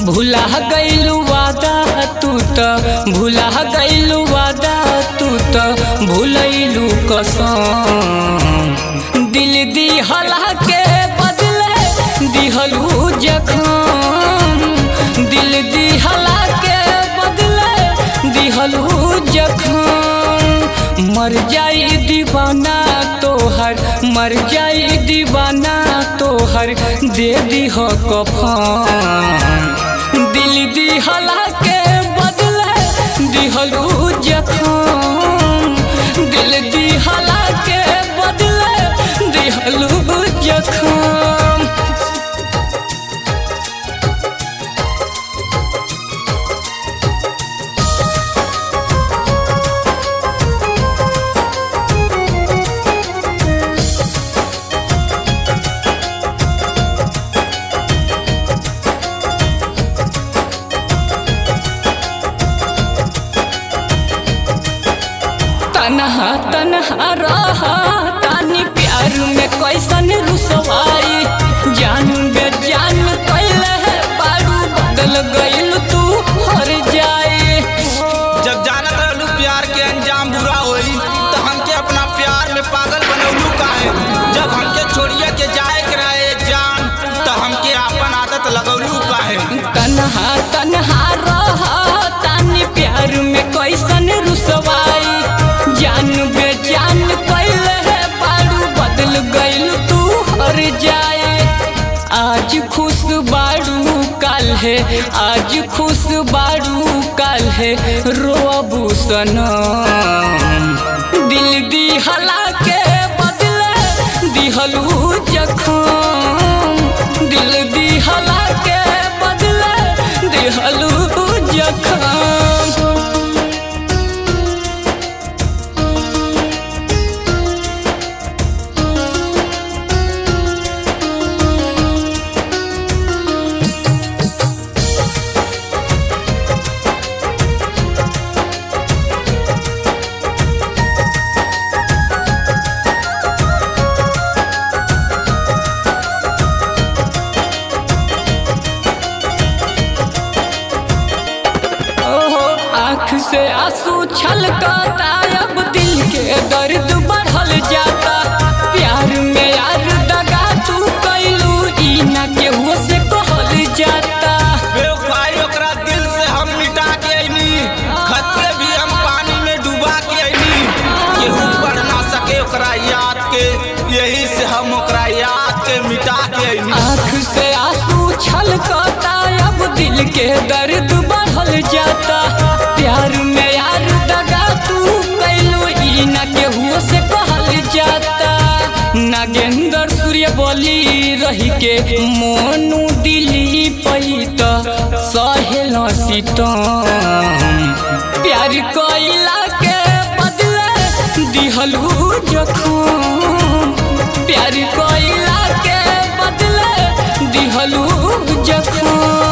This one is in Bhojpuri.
भुला गइलू वादा तू त भुला गइलू वादा तू त भुलैलू कसम दिल दिहला के बदले दिहलू जखम दिल दिहला के बदले दिहलू जखम मर जाई दीवाना तोहर मर जाई दीवाना तोहर दे दीह कफन दिल दिहला के बदले दिहलू जखम दिल दिहला के बदले दिहलू जखम तनहा तनहा रहा तानी प्यार में कैसन रुसवाई जान बे जान कैले है बारू बदल गइल तू हर जाए जब जानत रहलू प्यार के अंजाम बुरा होई तो हमके अपना प्यार में पागल बनौलू काहे जब हमके छोड़िए के जाए के रहे जान तो हमके आपन आदत लगौलू काहे तनहा तनहा रहा तानी प्यार में कैसन रुसवाई जान बे जान कैले है बारू बदल गइल तू हर जाए आज खुश बारू काल है आज खुश बारू काल है रोबू सनम दिल दिहला के बदले दिहलू जखम दिल दिहला के बदले दिहलू जखम ओहो आँख से आंसू छलकता अब दिल के दर्द बढ़ल जाता प्यार में यार दगा तू कैलू ई ना केहू से कहल जाता बेवफाई ओकरा दिल से हम मिटा के अइनी खत के भी हम पानी में डुबा के अइनी केहू पढ़ ना सके ओकरा याद के यही से हम ओकरा याद के मिटा के अइनी आँख से आंसू छलकता अब दिल के दर्द बढ़ल जाता प्यार में यार दगा तू कैलू ई ना केहू से कहल जाता नागेंद्र सूर्य बोली रही के मोनू दिली पैत सहेल सीतम प्यार कैला के बदले दिहलू जखम प्यार कैला के बदले दिहलू जखम